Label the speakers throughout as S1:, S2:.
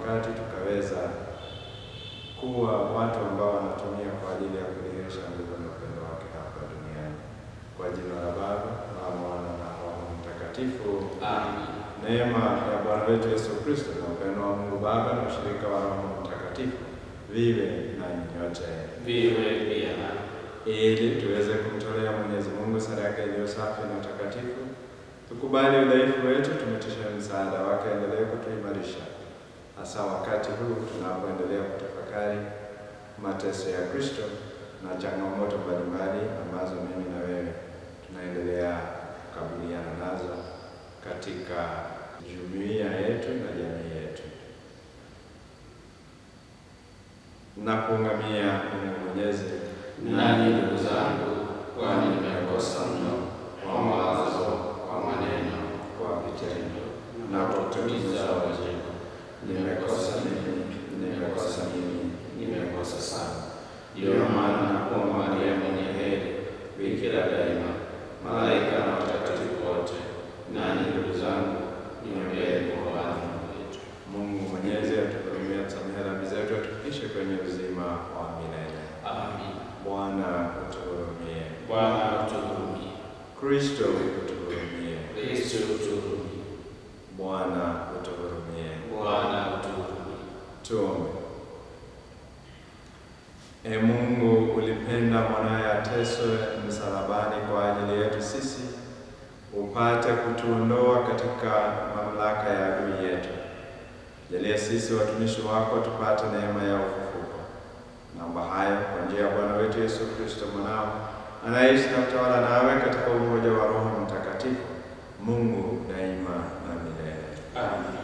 S1: wakati tukaweza kuwa watu ambao wanatumia kwa ajili ya kudhihirisha nguvu na upendo wake hapa duniani. Kwa jina la Baba na Mwana na Roho Mtakatifu.
S2: Amen.
S1: Neema ya Bwana wetu Yesu Kristo na upendo wa Mungu Baba na ushirika wa Roho Mtakatifu viwe nanyi nyote,
S2: Viwe pia na
S1: ili tuweze kumtolea Mwenyezi Mungu sadaka iliyo safi na takatifu. Tukubali udhaifu wetu, tumetisha msaada wake, endelee kutuimarisha, hasa wakati huu tunapoendelea kutafakari mateso ya Kristo na changamoto mbalimbali ambazo mimi na wewe tunaendelea kukabiliana nazo katika jumuiya yetu na jamii yetu. Na kuungamia Mungu Mwenyezi
S2: nanyi ndugu zangu, kwani nimekosa mno kwa mawazo, kwa maneno,
S1: kwa vitendo
S2: na kwa kutimiza wajibu.
S1: nimekosa mimi, nimekosa mimi,
S2: Nimekosa sana. Ndiyo maana nakuomba Maria mwenye heri, bikira daima, malaika na watakatifu wote, nanyi ndugu zangu, niombeeni kwa Bwana Mungu wetu.
S1: Mungu Mwenyezi atuhurumie, atusamehe dhambi zetu, atufikishe kwenye uzima wa milele.
S2: Amin.
S1: Bwana utuhurumie.
S2: Bwana utuhurumie.
S1: Kristo utuhurumie.
S2: Kristo utuhurumie.
S1: Bwana utuhurumie.
S2: Bwana utuhurumie.
S1: Tuombe. E Mungu, ulipenda mwanaye ateswe msalabani kwa ajili yetu sisi, upate kutuondoa katika mamlaka ya adui yetu. Jalia sisi watumishi wako tupate neema ya ufufuko. Naomba hayo kwa njia ya Bwana wetu Yesu Kristo mwanao, anayeishi na kutawala nawe katika umoja wa Roho Mtakatifu, Mungu daima na milele.
S2: Amin.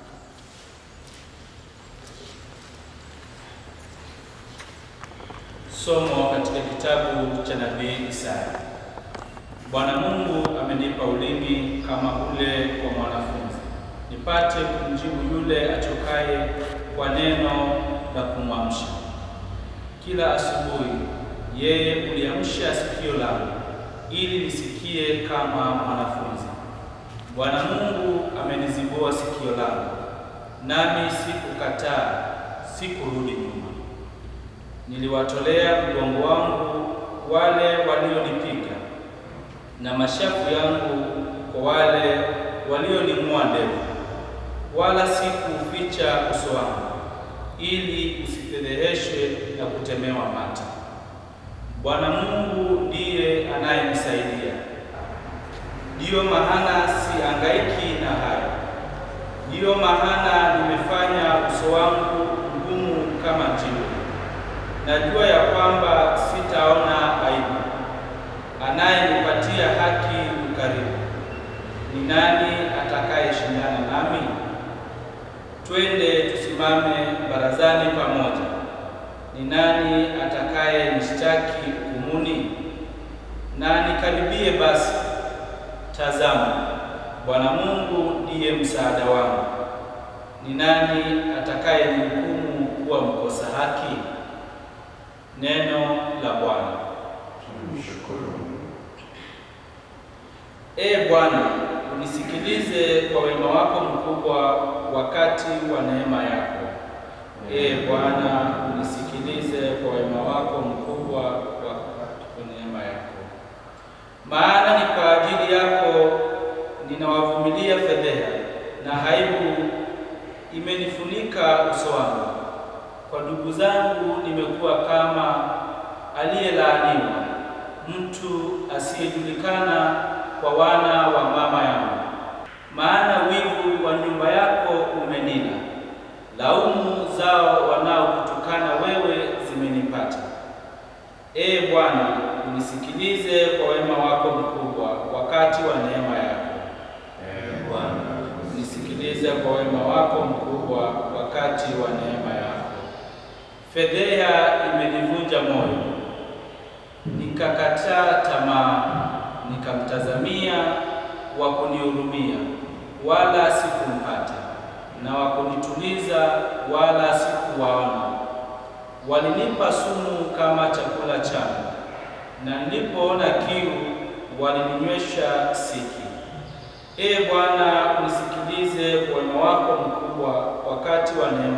S3: Somo katika kitabu cha nabii Isaya. Bwana Mungu amenipa ulimi kama ule wa mwanafunzi, nipate kumjibu yule achokaye kwa neno la kumwamsha. Kila asubuhi yeye uliamsha sikio langu, ili nisikie kama mwanafunzi. Bwana Mungu amenizibua sikio langu, nami sikukataa, sikurudi nyuma. Niliwatolea mgongo wangu wale walionipiga, na mashavu yangu kwa wale walioning'oa ndevu, wala sikuuficha uso wangu, ili usifedheheshwe na kutemewa mate. Bwana Mungu ndiye anayenisaidia, ndiyo maana siangaiki na hayo. Ndiyo maana nimefanya uso wangu mgumu kama jiwe. Najua ya kwamba sitaona aibu. Anayenipatia haki yu karibu. Ni nani atakayeshindana nami? Twende tusimame barazani pamoja. Ni nani atakayenishtaki hukumuni? Na nikaribie basi. Tazama, Bwana Mungu ndiye msaada wangu. Ni nani atakayenihukumu kuwa mkosa haki? Neno la Bwana.
S2: Tumshukuru Mungu.
S3: Ee Bwana, unisikilize kwa wema wako mkubwa wakati wa neema yako. Ee Bwana, unisikilize kwa wema wako mkubwa wakati wa neema yako. Maana ni kwa ajili yako ninawavumilia fedheha, na aibu imenifunika uso wangu. Kwa ndugu zangu nimekuwa kama aliyelaaniwa, mtu asiyejulikana kwa wana wa mama yangu. Maana wivu wa nyumba yako umenila, laumu zao wanaokutukana wewe zimenipata. Ee Bwana, unisikilize kwa wema wako mkubwa wakati wa neema yako.
S2: Ee Bwana,
S3: Unisikilize kwa wema wako mkubwa wakati wa neema yako. Fedheha imenivunja moyo, nikakataa tamaa, nikamtazamia wa kunihurumia, wala sikumpata, na wa kunituliza, wala sikuwaona. Walinipa sumu kama chakula changu, na nilipoona kiu walininywesha siki. Ee Bwana, unisikilize kwa wema wako mkubwa wakati wa neema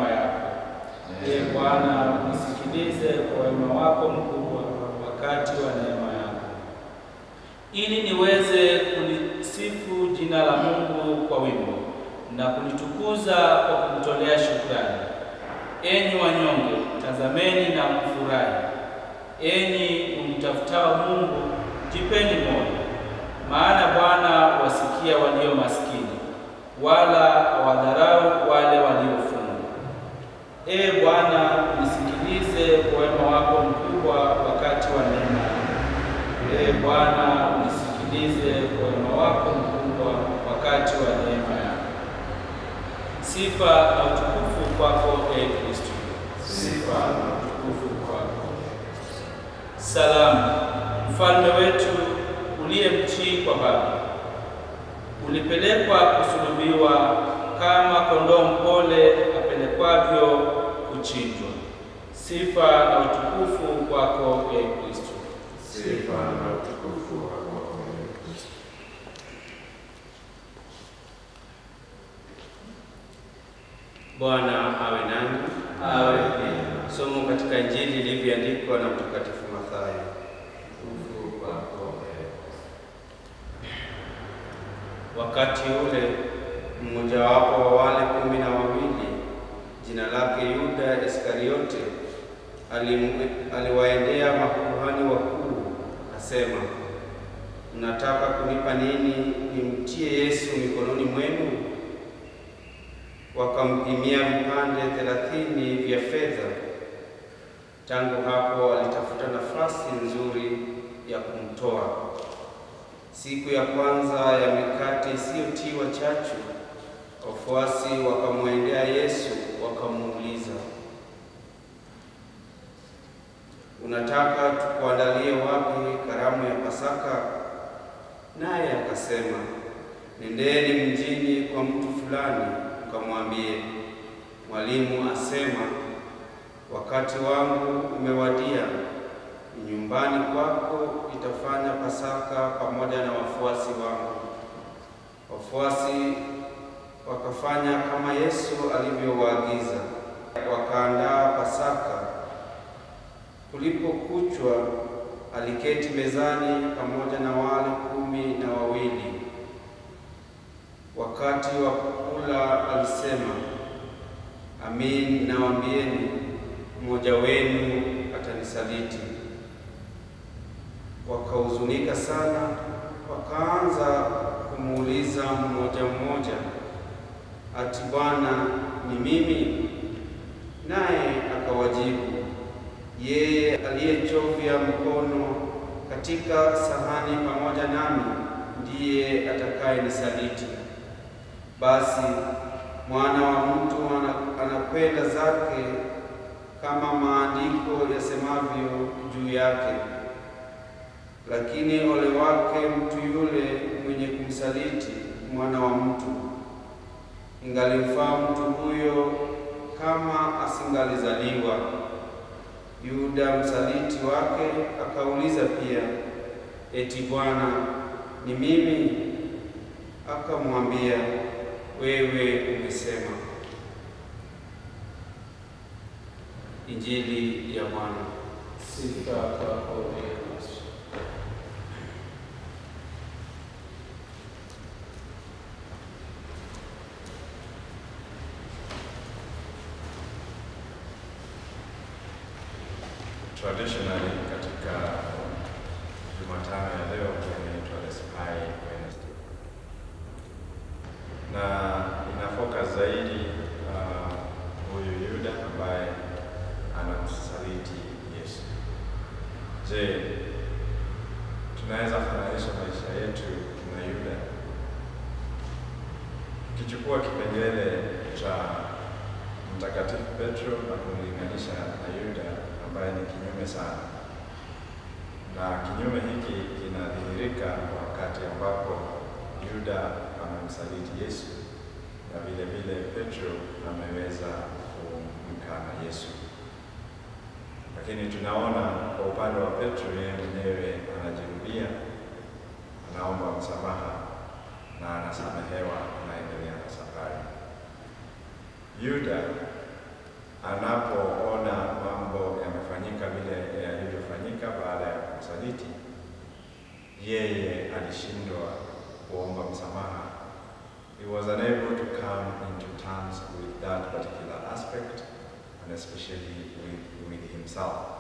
S3: wema wako mkubwa wakati wa neema yako, ili niweze kulisifu jina la Mungu kwa wimbo na kulitukuza kwa kumtolea shukrani. Enyi wanyonge, tazameni na mfurahi. Enyi mtafutao Mungu, jipeni moyo, maana Bwana wasikia walio maskini, wala hawadharau wale waliofungwa. Ee Bwana, nisikilize kwa wema wako mkubwa wakati wa neema yako. Ee Bwana, nisikilize kwa wema wako mkubwa wakati wa neema yako. Sifa na utukufu kwako, Ee Kristo. Sifa na utukufu kwako. Salamu, mfalme wetu uliye mtii kwa Baba, ulipelekwa kusulubiwa kama kondoo mpole apelekwavyo kuchinjwa. Sifa na utukufu kwako, Ee Kristo.
S2: Sifa na utukufu kwako, Ee Kristo.
S4: Bwana awe nanyi.
S3: Awe
S4: Somo katika Injili ilivyoandikwa na Mtakatifu Mathayo.
S2: Utukufu kwako, Ee
S4: Wakati ule mmojawapo wa wale kumi na wawili jina lake Yuda Iskariote alim- aliwaendea makuhani wakuu akasema, mnataka kunipa nini nimtie Yesu mikononi mwenu? Wakampimia vipande thelathini vya fedha. Tangu hapo alitafuta nafasi nzuri ya kumtoa. Siku ya kwanza ya mikate isiyotiwa chachu, wafuasi wakamwendea Yesu wakamuuliza, unataka tukuandalie wapi karamu ya Pasaka? Naye akasema, nendeni mjini kwa mtu fulani, mkamwambie, mwalimu asema, wakati wangu umewadia ni nyumbani kwako itafanya Pasaka pamoja na wafuasi wangu. Wafuasi wakafanya kama Yesu alivyowaagiza, wakaandaa Pasaka. Kulipokuchwa, aliketi mezani pamoja na wale kumi na wawili. Wakati wa kula alisema, amin nawaambieni, mmoja wenu atanisaliti. Wakahuzunika sana, wakaanza kumuuliza mmoja mmoja, ati Bwana, ni mimi? Naye akawajibu, yeye aliyechovya mkono katika sahani pamoja nami ndiye atakayenisaliti. Basi mwana wa mtu ana- anakwenda zake kama maandiko yasemavyo juu yake. Lakini ole wake mtu yule mwenye kumsaliti mwana wa mtu. Ingalimfaa mtu huyo kama asingalizaliwa. Yuda msaliti wake akauliza pia, eti Bwana, ni mimi? Akamwambia, wewe umesema. Injili ya Bwana.
S3: sifa kwako, Ee Kristo.
S1: Traditionally katika Jumatano ya leo inaitwa the Spy Wednesday, na ina focus zaidi uh, huyu Yuda ambaye anamsaliti Yesu. Je, tunaweza fananisha maisha yetu na Yuda? Ukichukua kipengele cha Mtakatifu Petro na kumlinganisha na Yuda ambaye ni kinyume sana, na kinyume hiki kinadhihirika wakati ambapo Yuda amemsaliti Yesu na vile vile Petro ameweza kumkana Yesu. Lakini tunaona kwa upande wa Petro, yeye mwenyewe anajirudia, anaomba msamaha na anasamehewa, anaendelea na safari. Yuda anapoona mambo yamefanyika vile and especially with, with himself.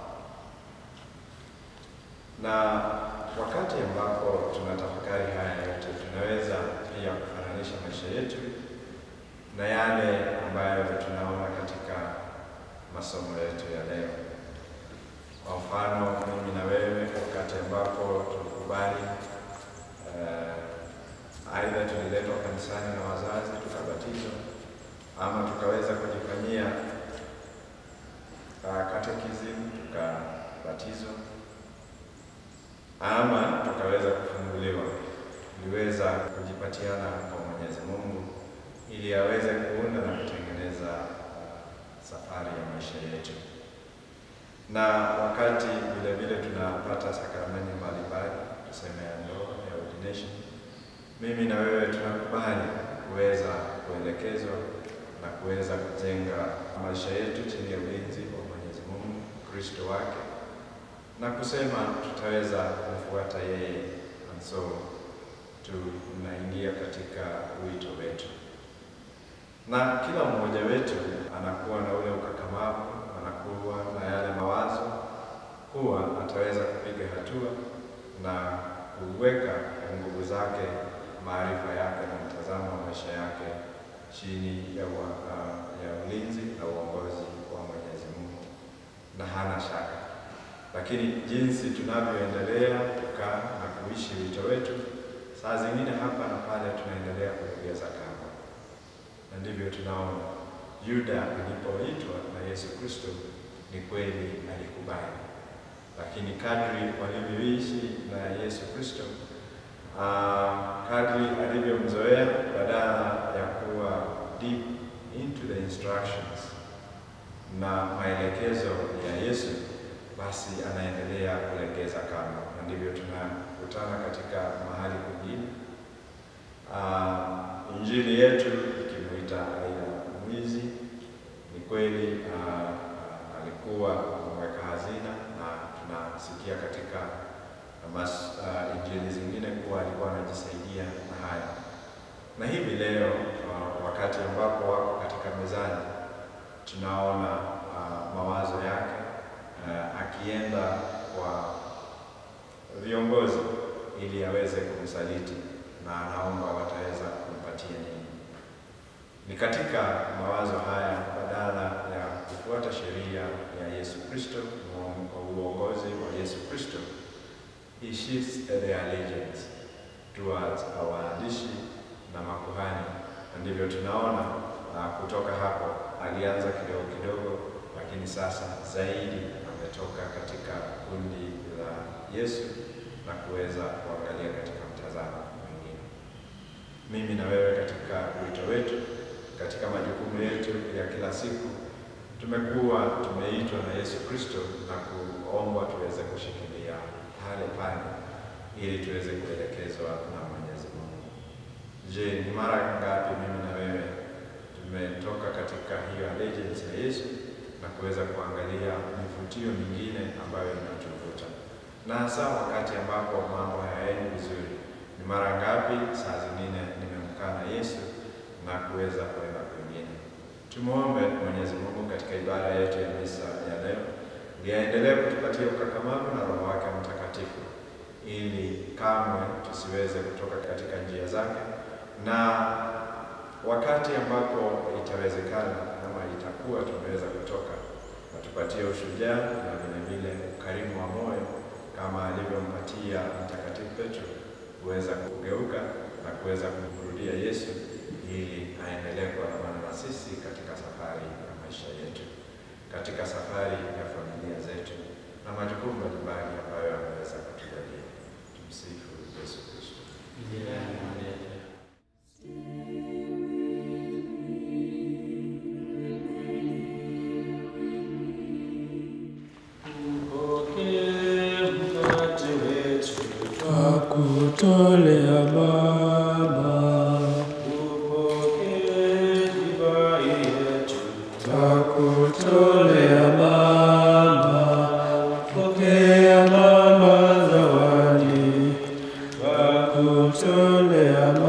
S1: Na wakati ambapo tunatafakari haya yote, tunaweza pia kufananisha maisha yetu na yale ambayo tunaona katika masomo yetu ya leo. Kwa mfano, mimi na wewe, wakati ambapo tulikubali uh, aidha tuliletwa kanisani na wazazi tukabatizwa, ama tukaweza kujifanyia uh, catechism tukabatizwa, ama tukaweza kufunguliwa, tuliweza kujipatiana kwa Mwenyezi Mungu ili aweze kuunda na kutengeneza uh, safari ya maisha yetu na wakati vile vile tunapata sakramenti mbalimbali, tuseme ya ndoa, ya ordination, mimi na wewe tunakubali kuweza kuelekezwa na kuweza kujenga maisha yetu chini ya ulinzi wa Mwenyezi Mungu, Kristo wake, na kusema tutaweza kumfuata yeye, and so tunaingia katika wito wetu, na kila mmoja wetu anakuwa na ule ukakamavu anakuwa na yale mawazo kuwa ataweza kupiga hatua na kuweka nguvu zake, maarifa yake na mtazamo wa maisha yake chini ya, wa, uh, ya ulinzi na uongozi wa Mwenyezi Mungu, na hana shaka. Lakini jinsi tunavyoendelea kukaa na kuishi wito wetu, saa zingine hapa na pale tunaendelea kulegeza kamba, na ndivyo tunaona Yuda alipoitwa na Yesu Kristo ni kweli alikubali, lakini kadri walivyoishi na Yesu Kristo, uh, kadri alivyomzoea, badala ya kuwa deep into the instructions na maelekezo ya Yesu, basi anaendelea kulegeza kamba, na ndivyo tunakutana katika mahali kwingine, uh, injili yetu ikimuita aidha mwizi ni kweli uh, uh, alikuwa mweka hazina na tunasikia katika mas, uh, injili zingine kuwa alikuwa anajisaidia na haya. Na hivi leo uh, wakati ambapo wako katika mezani, tunaona uh, mawazo yake uh, akienda kwa viongozi ili aweze kumsaliti na anaomba wataweza kumpatia nini. Ni katika mawazo haya, badala ya kufuata sheria ya Yesu Kristo kwa uongozi wa Yesu Kristo, he shifts the allegiance towards waandishi na makuhani, na ndivyo tunaona uh, kutoka hapo alianza kidogo kidogo, lakini sasa zaidi ametoka katika kundi la Yesu na kuweza kuangalia katika mtazamo mwingine. Mimi na wewe katika wito wetu katika majukumu yetu ya kila siku tumekuwa tumeitwa na Yesu Kristo na kuombwa tuweze kushikilia pale pale ili tuweze kuelekezwa na Mwenyezi Mungu. Je, ni mara ngapi mimi na wewe tumetoka katika hiyo allegiance ya Yesu na kuweza kuangalia mivutio mingine ambayo inatuvuta, na hasa wakati ambapo mambo hayaendi vizuri? Ni mara ngapi saa zingine nimemkana Yesu na kuweza kwenda kwingine. Tumwombe Mwenyezi Mungu katika ibada yetu ya misa ya leo, liaendelee kutupatia ukakamavu na Roho wake Mtakatifu, ili kamwe tusiweze kutoka katika njia zake, na wakati ambapo itawezekana ama itakuwa tumeweza kutoka, atupatie ushujaa na vile vile ukarimu wa moyo kama alivyompatia Mtakatifu Petro kuweza kugeuka na kuweza kumrudia Yesu ili aendelee kuandamana na sisi katika safari ya maisha yetu, katika safari ya familia zetu na majukumu mbalimbali ambayo ameweza kutujalia. Tumsifu Yesu Kristo.
S3: Upokee mkate wetu,
S5: Twakutolea Baba,
S3: upokee divai yetu,
S5: twakutolea Baba, pokea Baba zawadi, twakutolea Baba.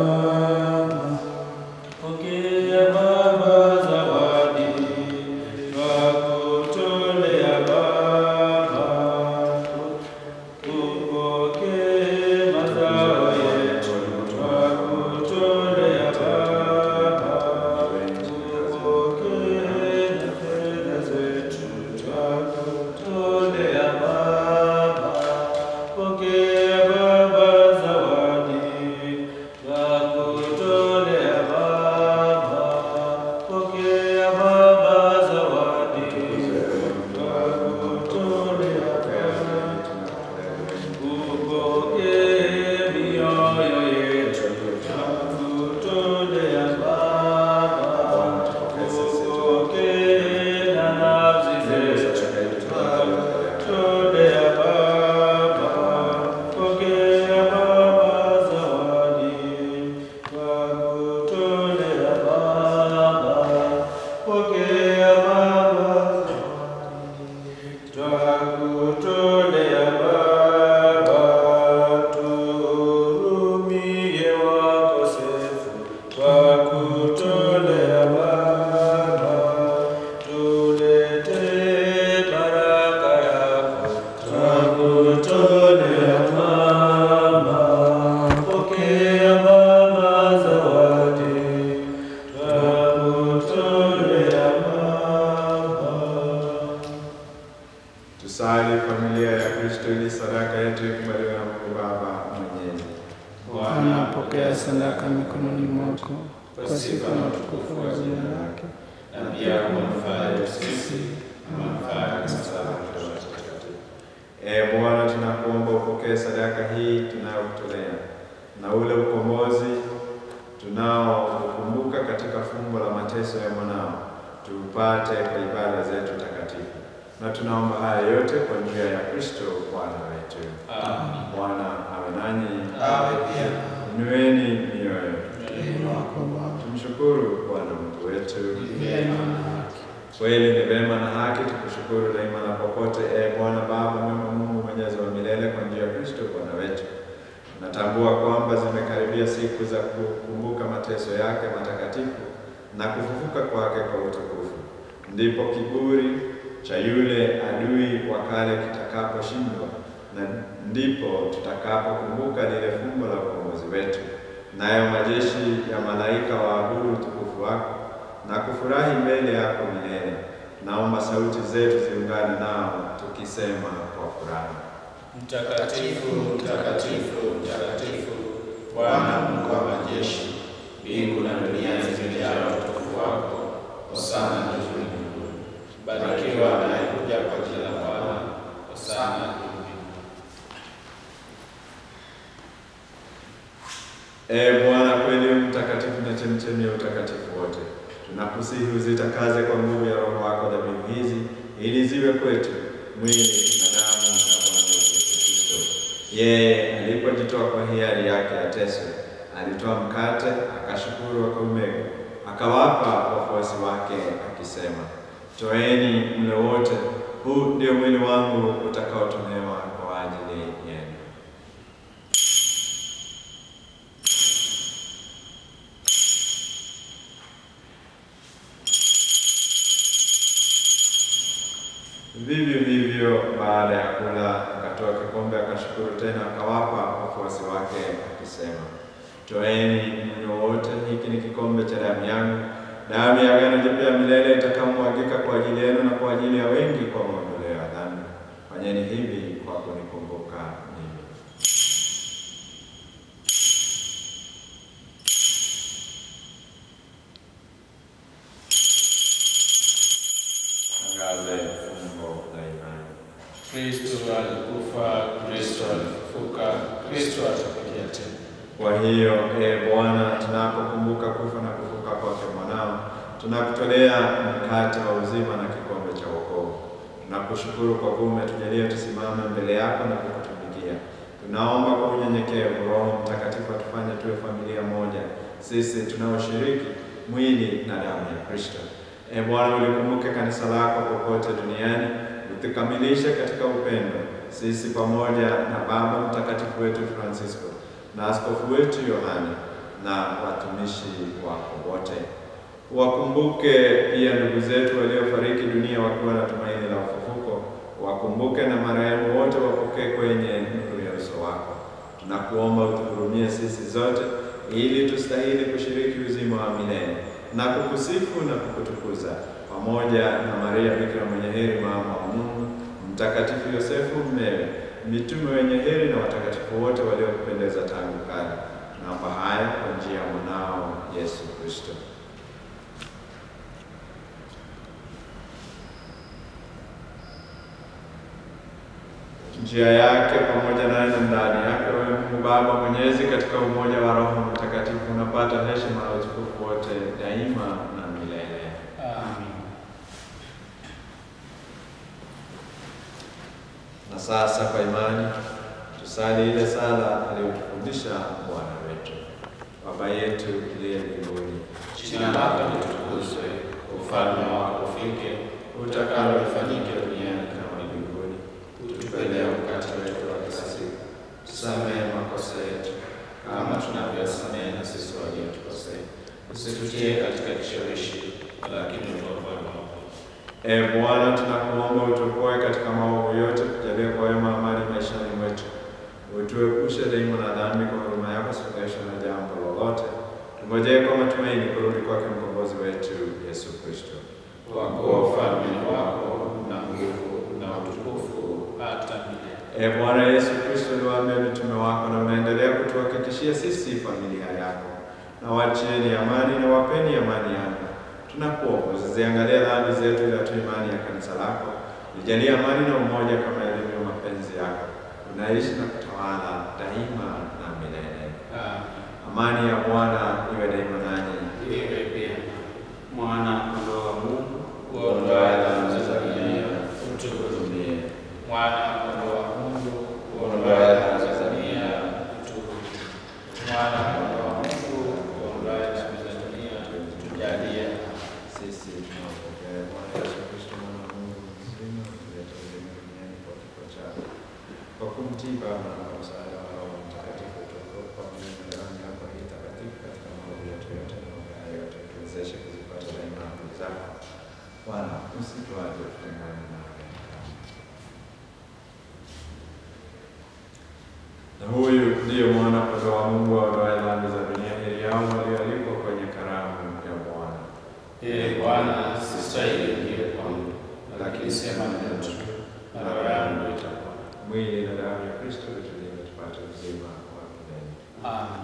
S1: familia ya Kristo ili sadaka yetu ikubaliwe na Mungu Baba Mwenyezi.
S5: Bwana, pokea sadaka mikononi mwako kwa sifa na utukufu wa jina lake,
S2: na pia kwa manufaa yetu sisi na manufaa ya kanisa lako takatifu.
S1: Ee Bwana, tunakuomba upokee sadaka hii tunayokutolea na ule ukombozi tunaokumbuka katika fumbo la mateso ya mwanao, tuupate kwa ibada zetu takatifu, na tunaomba haya yote kwa njia ya Kristo Bwana wetu.
S3: Amen.
S1: Bwana awe nanyi,
S2: Awe pia
S1: inueni mioyo,
S5: Neno wako Baba,
S1: tumshukuru Bwana Mungu wetu.
S5: vyema na haki.
S1: Kweli ni vema na haki tukushukuru daima na popote, e Bwana Baba mwema, Mungu mwenyezi wa milele, kwa njia ya Kristo Bwana wetu. Natambua kwamba zimekaribia siku za kukumbuka mateso yake matakatifu na kufufuka kwake kwa utukufu. Ndipo kiburi cha yule adui wa kale kitakaposhindwa, na ndipo tutakapokumbuka lile fumbo la ukombozi wetu, nayo majeshi ya malaika waabudu utukufu wako na kufurahi mbele yako milele. Naomba sauti zetu ziungane nao tukisema kwa furaha.
S3: Mtakatifu, mtakatifu, mtakatifu,
S2: Bwana Mungu wa majeshi, mbingu na dunia zimejaa utukufu wako. Hosana juu mbinguni. Barikiwa anayekuja kwa jina la Bwana. Hosana juu mbinguni.
S1: Ee Bwana, kweli u mtakatifu na chemchemi ya utakatifu wote, tunakusihi uzitakaze kwa nguvu ya Roho wako dhabihu hizi, ili ziwe kwetu mwili na damu ya Bwana wetu Yesu Kristo. Yeye alipojitoa kwa hiari yake ateswe, alitoa mkate, akashukuru, akaumega, akawapa wafuasi wake akisema, toeni mle wote, huu ndio mwili wangu utakaotolewa kwa ajili yenu. Vivyo hivyo baada ya kula akatoa kikombe akashukuru tena akawapa wafuasi wake akisema, toeni mnywe wote, hiki ni kikombe cha damu yangu, damu ya agano jipya ya milele itakayomwagika kwa ajili yenu na kwa ajili ya wengi kwa maondoleo ya dhambi. Fanyeni hivi kwa kunikumbuka mimi. Tangaze fumbo la imani.
S2: Kristo alikufa, Kristo alifufuka, Kristo atakuja tena.
S1: Kwa hiyo e Bwana, tunapokumbuka kufa na kufuka kwake mwanao, tunakutolea mkate wa uzima na kikombe cha wokovu. Tunakushukuru kwa kuwa umetujalia tusimame mbele yako na kukutumikia. Tunaomba kwa unyenyekevu Roho Mtakatifu atufanye tuwe familia moja, sisi tunaoshiriki mwili na damu ya Kristo. E Bwana, ulikumbuke kanisa lako popote duniani, utukamilishe katika upendo, sisi pamoja na Baba Mtakatifu wetu Francisco na askofu wetu Yohane na watumishi wako wote. Wakumbuke pia ndugu zetu waliofariki dunia wakiwa na tumaini la ufufuko. Wakumbuke na marehemu wote wapokee kwenye nuru ya uso wako. Tunakuomba utuhurumie sisi zote, ili tustahili kushiriki uzima wa milele na kukusifu na kukutukuza pamoja na Maria Bikira mwenye heri, mama wa Mungu, Mtakatifu Yosefu mmewe, mitume wenye heri na watakatifu wote waliokupendeza tangu kale. Naomba haya kwa njia ya mwanao Yesu Kristo. njia yake pamoja naye na ndani yake, wewe Mungu Baba Mwenyezi, katika umoja wa Roho Mtakatifu, unapata heshima na utukufu wote daima na milele.
S3: Amen.
S1: Na sasa kwa imani tusali ile sala aliyotufundisha Bwana wetu. Baba yetu uliye mbinguni,
S2: Jina lako litukuzwe, ufalme wako ufike, utakalo lifanyike duniani kama mbinguni. Utupe leo mkate wetu wa kila siku, tusamehe makosa yetu kama tunavyosamehe na sisi waliotukosea, usitutie katika kishawishi, lakini utuokoe maovu.
S1: E Bwana, tunakuomba utuokoe katika maovu yote, tujalie kwa wema amani maishani mwetu, utuepushe daima na dhambi, kwa huruma yako suluhisho na jambo lolote. Tungojee kwa matumaini kurudi kwake mkombozi wetu Yesu Kristo.
S2: Kwa kuwa ufalme ni wako na nguvu na utukufu hata
S1: E Bwana Yesu Kristo, uliwaambia mitume wako na unaendelea kutuhakikishia sisi familia yako, na wachieni amani na wapeni amani yako. Tunakuomba usiziangalie dhambi zetu, ila tu imani ya kanisa lako. Nijalie amani na umoja kama ilivyo mapenzi yako, unaishi na kutawala daima na milele. Amani ya Bwana iwe daima nanyi.
S2: Iwe pia mwana kondoo wa Mungu
S3: Uondoe dhambi za dunia,
S2: utuhurumie.
S3: Mwana kondoo wa Mungu,
S2: Uondoe dhambi za dunia, utuhurumie.
S3: Mwana kondoo wa Mungu, uondoe dhambi za dunia, tujalie.
S1: Sisi tunampokea Bwana Yesu Kristo mwana wa Mungu mzima, kuleta uzima duniani kwa kifo chake, kwa kumtii Baba na msaada wa Roho Mtakatifu, tuokoe pamoja na damu yako hii takatifu katika maovu yetu yote na mabaya yote, tuwezeshe kuzipata daima amri zako. Bwana, usituache tutengane nawe. Na huyu ndiyo mwana kondoo wa Mungu aondoaye dhambi za dunia. Heri yao walioalikwa kwenye karamu ya Bwana.
S2: Ee Bwana, sistahili uingie kwangu, lakini sema neno tu, na roho yangu itakuwa.
S1: Mwili na damu ya Kristo vitulinde tupate uzima wa milele.
S3: Amen.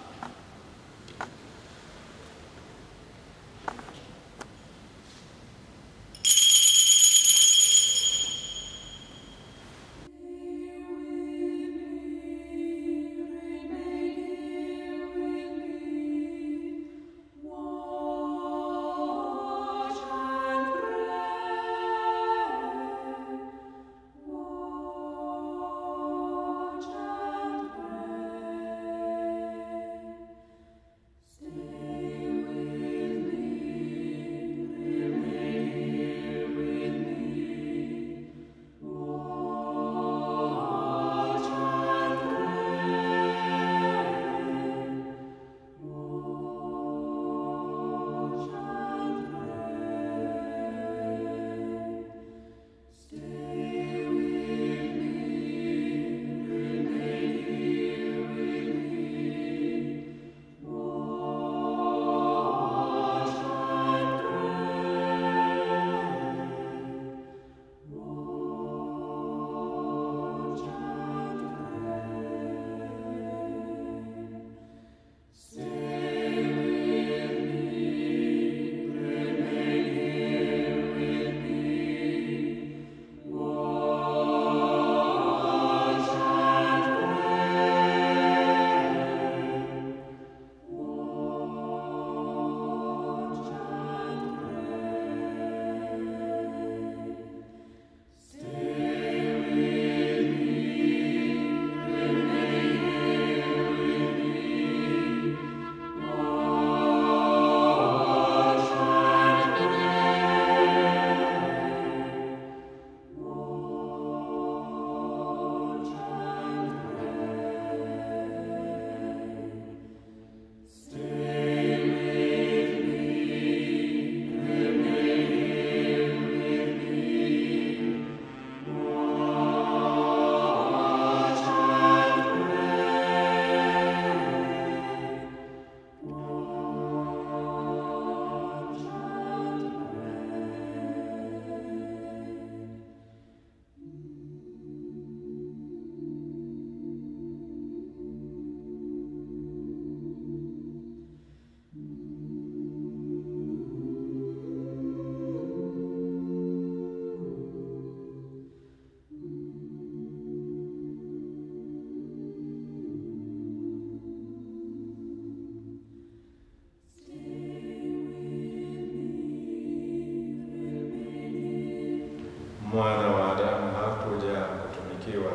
S1: Mwana wa Adamu hakuja kutumikiwa,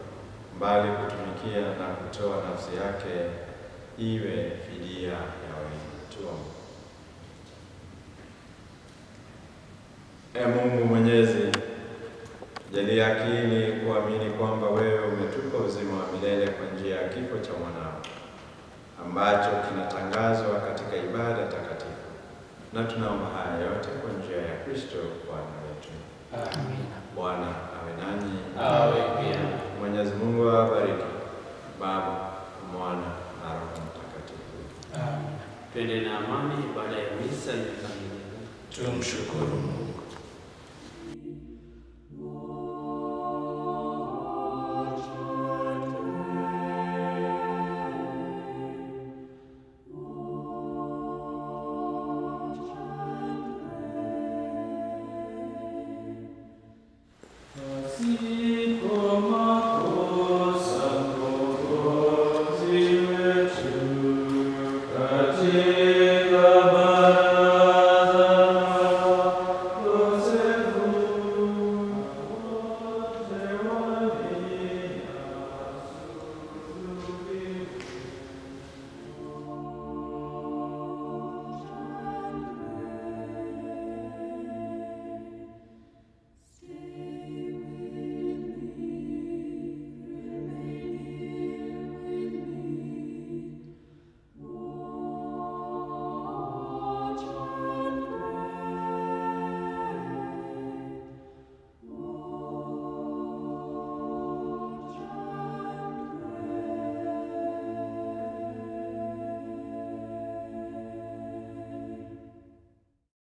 S1: bali kutumikia na kutoa nafsi yake iwe fidia ya wengi. Tuombe. E Mungu Mwenyezi, jalia akili kuamini kwamba wewe umetupa uzima wa milele kwa njia ya kifo cha mwanao ambacho kinatangazwa katika ibada takatifu, na tunaomba haya yote kwa njia ya Kristo Bwana wetu.
S2: Amina.
S1: Bwana awe nanyi.
S2: Awe pia.
S1: Mwenyezi Mungu awabariki, Baba, Mwana na Roho Mtakatifu.
S3: Amen.
S2: Twende na amani. Baada ya misa imekamilika,
S3: Tumshukuru Mungu. siri